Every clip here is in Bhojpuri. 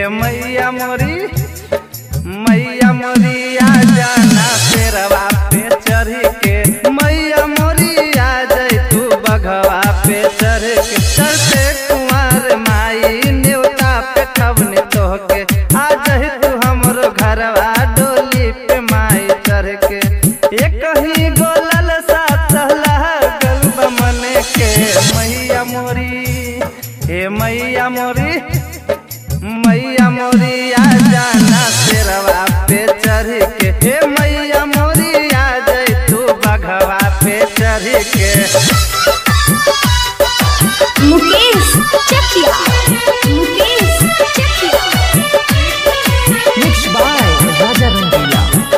हे मैया मोरी मैया मोरी आ जाना शेरवा पे चढ़ के मैया मोरी आ जाई तू बघवा पे चढ़ के चढ़ते कुमार माई न्योता पे खबने तोहके आ जाई तू हमरो घरवा डोली पे माई चढ़ के एक ही गोलल सा चहला गल मने के मैया मोरी हे मैया मोरी मैया मोरी आ जाना शेरवा पे चढ़ के हे मैया मोरी आ जाई तू बघवा पे चढ़ के मुकेश चकिया मुकेश चकिया Mixed by Raja Rangila.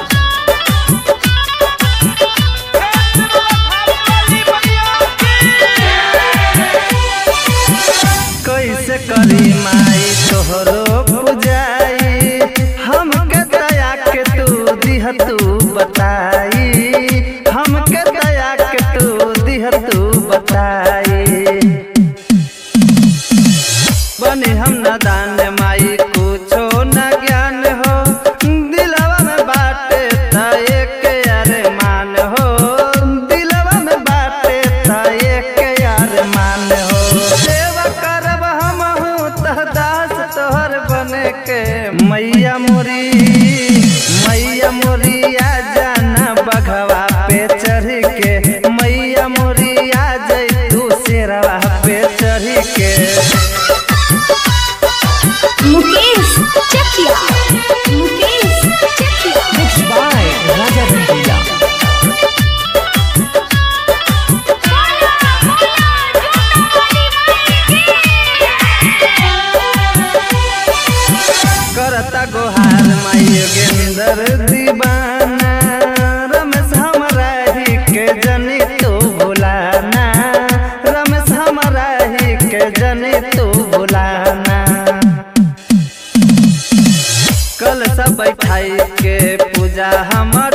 कैसे करी माई तोहरो पुजाई हमके दया के तू दिह तू बताई हमके दया के तू दिह तू बताई बनी हम न दान माई कुछो न ज्ञान हो दिलवा में बाटे था एक अरमान हो दिलवा में बाटे था एक अरमान हो सेवा करब हम तह दास तोहर बने के मैया मोरी मैया मोरी आ जाना बघवा पे चढ़ के मैया मोरी आ जाई तू शेरवा पे चढ़ के मुकेश चकिया मुकेश चकिया Mixed by Raja Rangila. करता गोहार माई योगेंद्र दीवाना रमेश हमरा ही के जनी तू भुलाना रमेश हमरा ही के जनी तू भुलाना कल सब बैठाई के पूजा हमर